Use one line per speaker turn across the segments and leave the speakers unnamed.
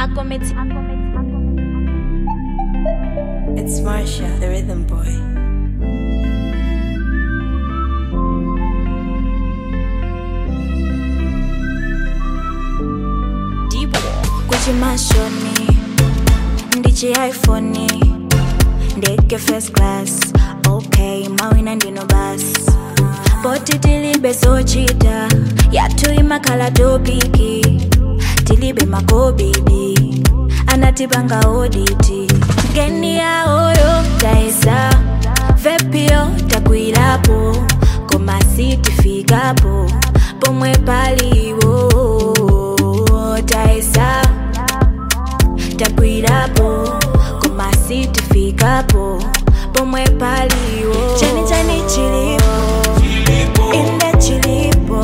Akometi.
It's Marsha, the rhythm boy.
kuchimashoni ndichi iphone ndege first class okay mawina ndino basi poti tilibe zochita yathu imakhala topiki tilibe makobidi anatipanga oditi ngeni yaoyo taesa vepio takwirapo koma sitifikapo pomwe paliwo taesa takwirapo koma sitifikapo pomwe paliwo chani chani chilipo inde chilipo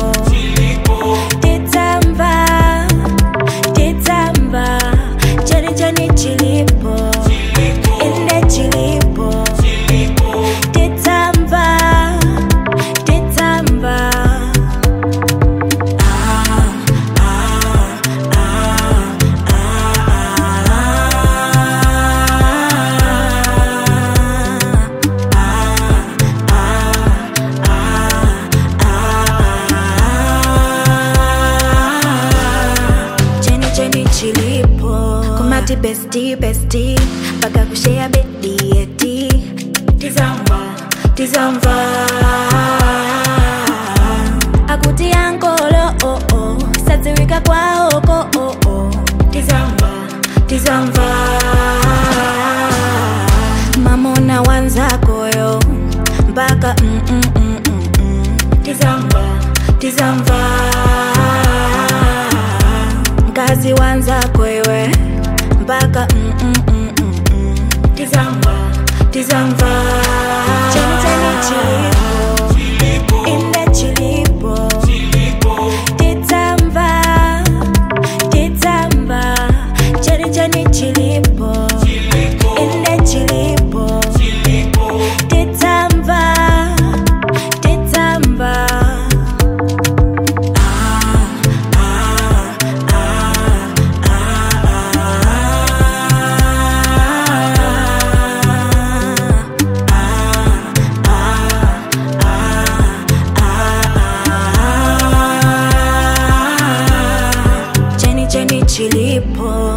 titsamba titsamba chani chani chilipo inde chilipo titsamba titsamba ah, ah, ah, cheni cheni chilipo kumati besti besti mpaka kushea bedi eti tizamba tizamba akuti yankolo oh oh sadziwika kwaoko oh oh tizamba tizamba mamona wanzakoyo mpaka mm, mm, mm, mm, mm. tizamba tizamba mkazi wanzako iwe mpaka mm, mm, mm, mm, mm. tizamba tizamba cheni cheni chilipo inde chilipo tizamba tizamba cheni cheni chilipo inde chilipo tizamba tizamba cheni cheni chilipo